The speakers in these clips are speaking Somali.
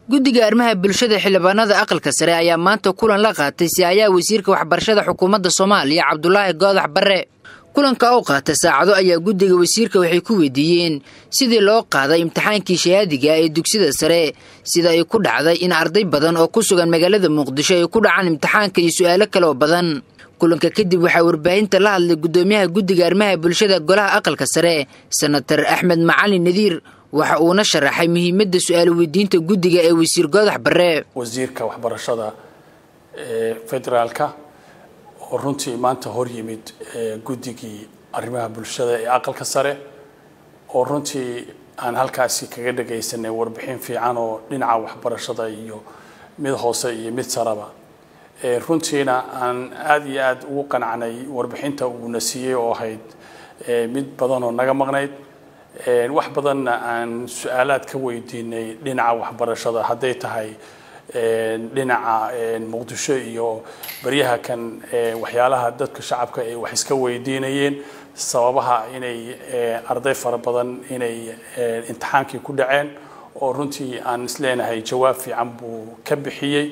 guddiga arrimaha bulshada xildhibaanada aqalka sare ayaa maanta kulan la qaatay si-aayaha wasiirka waxbarashada xukuumadda soomaaliya cabdulaahi goodax barre kulanka oo qaata saacado ayaa guddiga wasiirka waxay ku weydiiyeen sidii loo qaaday imtixaankii shahaadiga ee dugsida sare sida ay ku dhacday in arday badan oo ku sugan magaalada muqdisho ay ku dhacaan imtixaanka iyo su-aalo kale oo badan kulanka kadib waxaa warbaahinta la hadlay guddoomiyaha guddiga arrimaha bulshada golaha aqalka sare senatar axmed macalin nadiir waxa uuna sharaxay muhiimadda su-aal weydiinta guddiga ee wasiir goodax barre wasiirka waxbarashada ee federaalka oo runtii maanta hor yimid guddigii arrimaha bulshada ee aqalka sare oo runtii aan halkaasi kaga dhagaysanay warbixin fiican oo dhinaca waxbarashada iyo mid hoose iyo mid saraba runtiina aan aada iyo aada ugu qanacnay warbixinta uuna siiyey oo ahayd mid badan oo naga maqnayd wax badanna aan su-aalaad ka weydiinay dhinaca waxbarashada hadday tahay dhinaca muqdisho iyo baryaha kan waxyaalaha dadka shacabka ay wax iska weydiinayeen sababaha inay arday fara badan inay imtixaankii ku dhaceen oo runtii aan isleenahay jawaab fiican buu ka bixiyey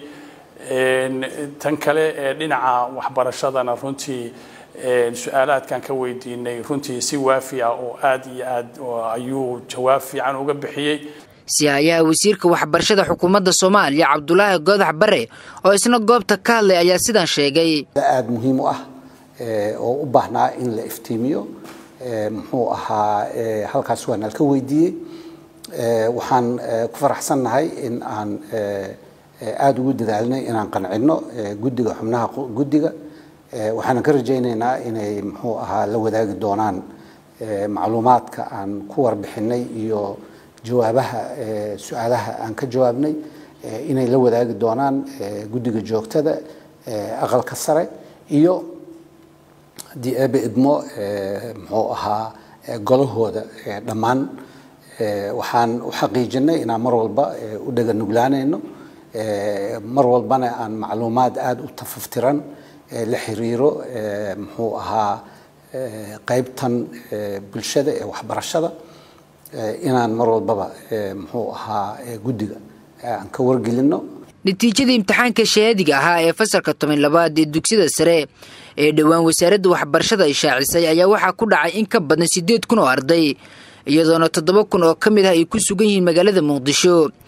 tan kale ee dhinaca waxbarashadana runtii su-aalaadkan ka weydiinay runtii si waafi ah oo aada iyo aad ayuu jawaab fiican uga bixiyey si-aayaha wasiirka waxbarashada xukuumadda soomaaliya cabdulaahi goodax bare oo isna goobta ka hadlay ayaa sidan sheegay aada muhiim u ah oo u baahnaa in la iftiimiyo muxuu ahaa halkaas waa nalka weydiiyey waxaan ku faraxsannahay in aan aada ugu dadaalnay inaan qancinno guddiga xubnaha guddiga waxaanan ka rajaynaynaa inay muxuu ahaa la wadaagi doonaan macluumaadka aan ku warbixinay iyo jawaabaha su-aalaha aan ka jawaabnay inay la wadaagi doonaan guddiga joogtada aqalka sare iyo haddii eebe idmo muxuu ahaa golahooda dhammaan waxaan u xaqiijinay inaan mar walba u dhega nuglaanayno mar walbana aan macluumaad aada u tafaftiran la xiriiro muxuu ahaa qaybtan bulshada ee waxbarashada inaan mar walbaba muxuu ahaa guddiga aan ka wargelino natiijada imtixaanka shahaadiga ahaa ee fasalka toban labaad ee dugsida sare ee dhowaan wasaaradda waxbarashada ay shaacisay ayaa waxaa ku dhacay in ka badan siddeed kun oo arday iyadoona toddoba kun oo ka mid ah ay ku sugan yihiin magaalada muqdisho